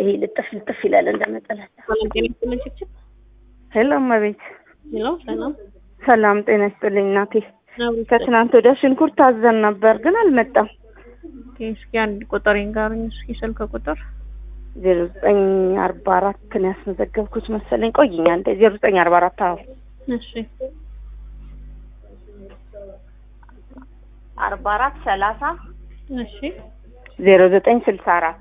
ይሄ ልጥፍ ልጥፍ ይላል እንደ መጠለያ። ሰላም ጤና ይስጥልኝ። ችክችክ ሄሎ እመቤት፣ ሄሎ ሰላም ሰላም ጤና ይስጥልኝ እናቴ። ነው። ከትናንት ወዲያ ሽንኩርት አዘን ነበር ግን አልመጣም። እስኪ አንድ ቁጥር ይንገሩኝ። እስኪ ስልክ ቁጥር ዜሮ ዘጠኝ አርባ አራት ነው ያስመዘገብኩት መሰለኝ። ቆይኛ እንደ ዜሮ ዘጠኝ አርባ አራት አዎ እሺ አርባ አራት ሰላሳ እሺ ዜሮ ዘጠኝ ስልሳ አራት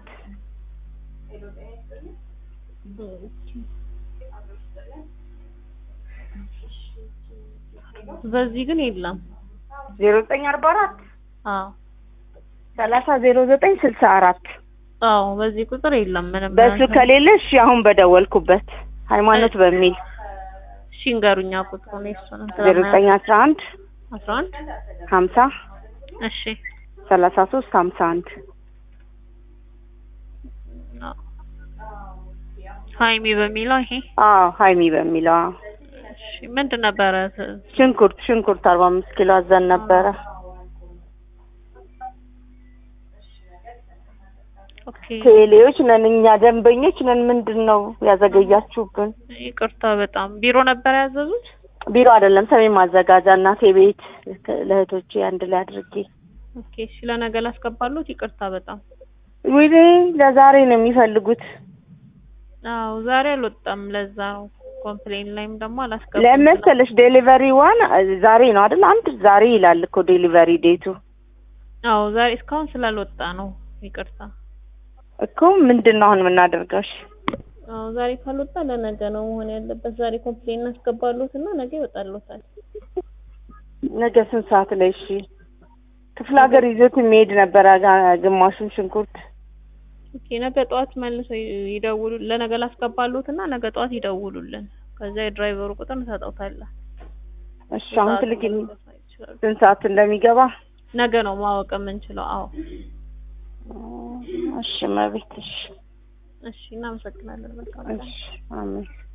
በዚህ ግን የለም። ዜሮ ዘጠኝ አርባ አራት አዎ ሰላሳ ዜሮ ዘጠኝ ስልሳ አራት አዎ በዚህ ቁጥር የለም ምንም። በሱ ከሌለ እሺ አሁን በደወልኩበት ሃይማኖት በሚል እሺ እንገሩኛ ቁጥሩ ነው እሱ ነው። ዜሮ ዘጠኝ አስራ አንድ አስራ አንድ ሀምሳ እሺ ሰላሳ ሶስት ሀምሳ አንድ አዎ። ሀይሚ በሚለው ይሄ አዎ ሀይሚ በሚለው አዎ። እሺ ምንድን ነበረ? ሽንኩርት ሽንኩርት አርባ አምስት ኪሎ አዘን ነበረ። ኦኬ ቴሌዎች ነን እኛ ደንበኞች ነን። ምንድን ነው ያዘገያችሁብን? ይቅርታ በጣም ቢሮ ነበር ያዘዙት። ቢሮ አይደለም ሰሜን ማዘጋጃ እናቴ ቤት ለእህቶቼ አንድ ላይ አድርጌ ኦኬ እሺ ለነገ ላስገባሉት። ይቅርታ በጣም ወይኔ ለዛሬ ነው የሚፈልጉት። አዎ ዛሬ አልወጣም። ለዛ ነው ኮምፕሌን ላይም ደግሞ አላስገባም። ለመሰለሽ ዴሊቨሪ ዋን ዛሬ ነው አይደል? አንድ ዛሬ ይላል እኮ ዴሊቨሪ ዴቱ አዎ ዛሬ እስካሁን ስላልወጣ ነው። ይቅርታ እኮ ምንድን ነው አሁን የምናደርገው? እሺ አዎ ዛሬ ካልወጣ ለነገ ነው መሆን ያለበት። ዛሬ ኮምፕሌን እናስገባሉት እና ነገ ይወጣሉታል። ነገ ስንት ሰዓት ላይ? እሺ ክፍለ ሀገር ይዞት የሚሄድ ነበረ ጋ- ግማሹን ሽንኩርት ኦኬ ነገ ጠዋት መልሰው ይደውሉ። ለነገ ላስገባሉት እና ነገ ጠዋት ይደውሉልን። ከዛ የድራይቨሩ ቁጥር እንሰጠውታለን። እሺ አሁን ትልክልኝ ይችላሉ። ስንት ሰዓት እንደሚገባ? ነገ ነው ማወቅ የምንችለው። አዎ እሺ መቤት እሺ እሺ እናመሰግናለን። መልካም ቀን። እሺ አሜን